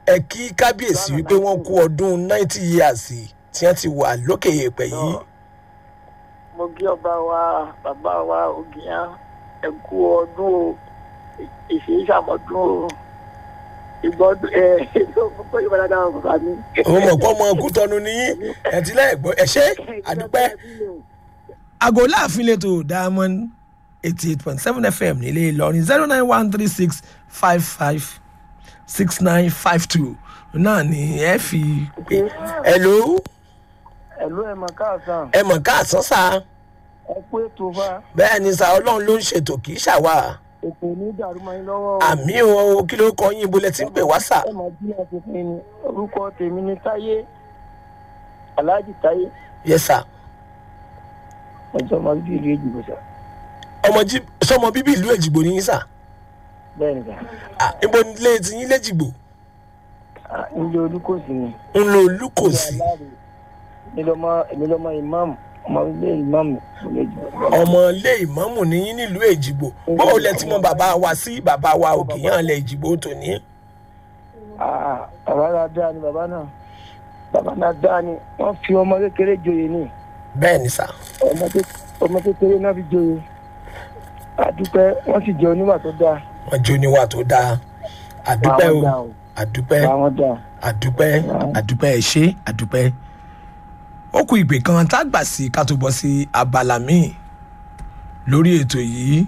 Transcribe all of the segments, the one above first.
ẹ kí kábíyèsí wípé wọ́n kú ọdún ninety years tí wọ́n ti wà lókè èèpẹ̀ yìí mo kí ọba wa bàbá wa ògìyàn ẹ kú ọdún o ìṣe ìṣàmọdún o ìgbọdún ẹ ìgbọdún ìbára dáhùn bàbá mi. òun mọ̀ pé ọmọ ọkú tọnu níyí ẹ̀ tí lẹ́ẹ̀gbọ́ ẹ̀ ṣe àdúpẹ́. àgọ́ láàfin lẹ́tọ̀ diamond eighty eight point seven fm nílé ìlọrin zero nine one three six five five six nine five two náà ni ẹ fi pè. ẹ̀lò ẹ̀lú ẹ̀ mọ̀ káàsán ẹ mọ̀ káàsán sá ẹ kú ètò fa bẹ́ẹ̀ ni sá ọlọ́run ló ń ṣètò kì í ṣàwà ètò ní ìdàrúmọ yín lọ́wọ́ o. àmì o kí ló kọ yín ibo lẹ ti ń pè wá sá. ẹ mọ̀ bí ẹ ti pín in orúkọ tèmi ni táyé aláàjì táyé yẹ sá ọjọ́ ọmọ bíbí ìlú èjìgbò sá ọmọ jí sọmọ bíbí ìlú èjìgbò ní yín sá bẹ́ẹ̀ ni sá Ah, ibo nílé ti yín léjìgbò Ah, nílé olúkòsì ni. ń lo olúkòsí èmi lọmọ èmi lọmọ ìmáàmù ọmọ ilé ìmáàmù ìlú èjìgbò. ọmọ ilé ìmọ̀mù ní yín nílùú èjìgbò báwo lẹ ti mọ bàbá wa sí bàbá wa òkèèyàn lẹ èjìgbò tòní. Ah, bàbá náà dáa ni bàbá náà bàbá náà dáa ni wọ́n fi ọmọ kékeré joyè ni bẹ́ẹ̀ ni sá ọmọ ké- ọmọ kékeré náà fi joyè àdúpẹ́ wọ́n sì jẹ́ oníwà tó dáa wọn jó níwà tó dáa àdúpẹ́ Àwọn o dáa o. àdúpẹ́ àwọn dáa. àdúpẹ́ àdúpẹ́ ẹ ṣé àdúpẹ́. ó kù ìpè kan tá a gbà sí ká tó bọ́ sí abala míì lórí ètò yìí.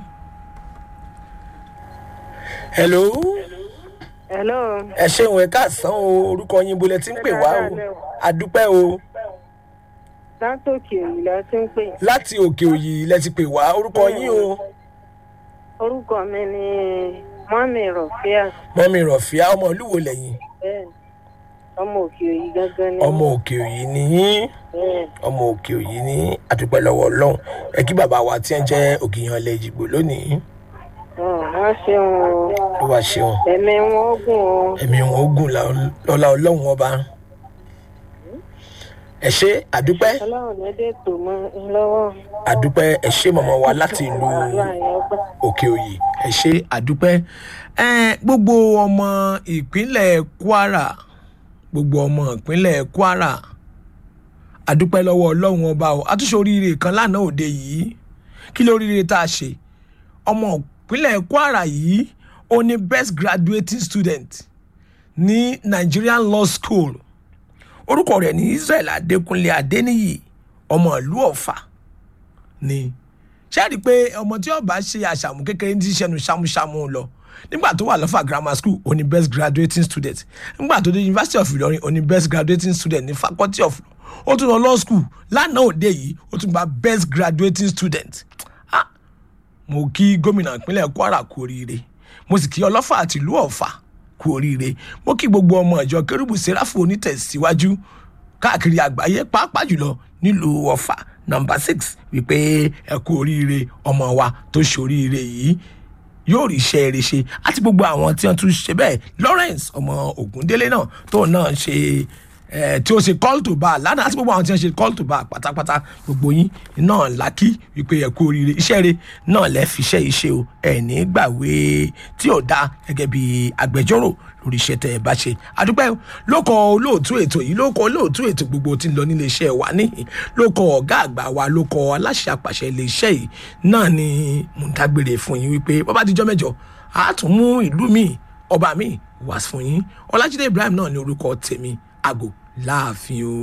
hello hello ẹ ṣeun ẹ káàsán o orúkọ yín bolẹ tí ń pè wá o àdúpẹ́ o látòkè òyìn la ti ń pè láti òkè òyì lẹ ti pè wá orúkọ yín o orúkọ mi ni mọ́mì rọ̀fíà mọ́mí rọ̀fíà ọmọ olúwo lẹ́yìn bẹ́ẹ̀ ọmọ òkè òyìn gángan ni ọmọ òkè òyì nìyín bẹ́ẹ̀ ọmọ òkè òyì ní àdúpẹ́ lọ́wọ́ ọlọ́run ẹ kí bàbá wa tí ń jẹ́ òkèèyàn ilẹ̀ ìjìgbò lónìí ọ̀ wọ́n ṣeun o ló wá ṣeun ẹ̀mí wọn ó gùn o ẹ̀mí wọn ó gùn lọ́la ọlọ́run ọba ẹ ṣe àdúpẹ́ ọlọ́run lédè tó mọ́ ń lọ́wọ́ àdúpẹ́ ẹ ṣe mọ̀mọ́ wa láti ìlú àdúrà yẹn gbà òkè òyì ẹ ṣe àdúpẹ́ ẹ gbogbo ọmọ ìpínlẹ̀ kwara gbogbo ọmọ ìpínlẹ̀ kwara àdúpẹ́ lọ́wọ́ ọlọ́run ọba o àtúnṣe oríire kan lánàá òde yìí kí lóríire tá a ṣe ọmọ ìpínlẹ̀ kwara yìí ó ní best graduating student ní nigerian law school orúkọ rẹ̀ ní israel adékúnlé adéníyì ọmọ ìlú ọ̀fà ni ṣáàrí pé ọmọ tí ọba ṣe àṣàmù kékeré ní ṣẹnu ṣámúṣámú lọ nígbà tó wà lọ́fà grammar school ó ní best graduating student nígbà tó dé university of ìlọrin ó ní best graduating student ní faculty of law ó tún lọ law school lánàá òde yìí ó tún gba best graduating student ah mo kí gómìnà ìpínlẹ̀ kwara kú oríire mo sì kí ọlọ́fà àti ìlú ọ̀fà kú oríire mo kí gbogbo ọmọ ìjọ kérúbù sẹ́ráfù onítẹ̀síwájú káàkiri àgbáyé pàápàá jùlọ nílùú ọ̀fà nọmba six wípé ẹ kú oríire ọmọ wa tó ṣoríire yìí yóò rí iṣẹ́ rere ṣe àti gbogbo àwọn tí wọ́n tún ṣe bẹ́ẹ̀ lawrence ọmọ ògúndélé náà tóun náà ṣe eh, tí ó ṣe call to bar lánàá àti gbogbo àwọn tí wọ́n ṣe call to bar pátápátá gbogbo yín náà lákì wípé ẹ kú oríire iṣẹ́ rere náà lẹ́ fi iṣẹ́ yìí ṣe o ẹ̀ ní gbàwé tí ò dáa gẹ́gẹ́ bí agbẹjọ́rò lórí iṣẹ́ tẹ́ ẹ bá ṣe àdúpẹ́ lóko olóòtú ètò yìí lóko olóòtú ètò gbogbo tí ń lọ nílé iṣẹ́ wa níhìn lóko ọ̀gá àgbà wa lóko aláṣẹ àpàṣẹ ilé iṣẹ́ yìí náà ni mò ń dágbére fún yín wípé bàbá àtijọ́ mẹ́jọ a tún mú ìlú mi ọba mi wá fún yín ọlájídé ibrahim náà ní orúkọ tèmi àgò láàfin o.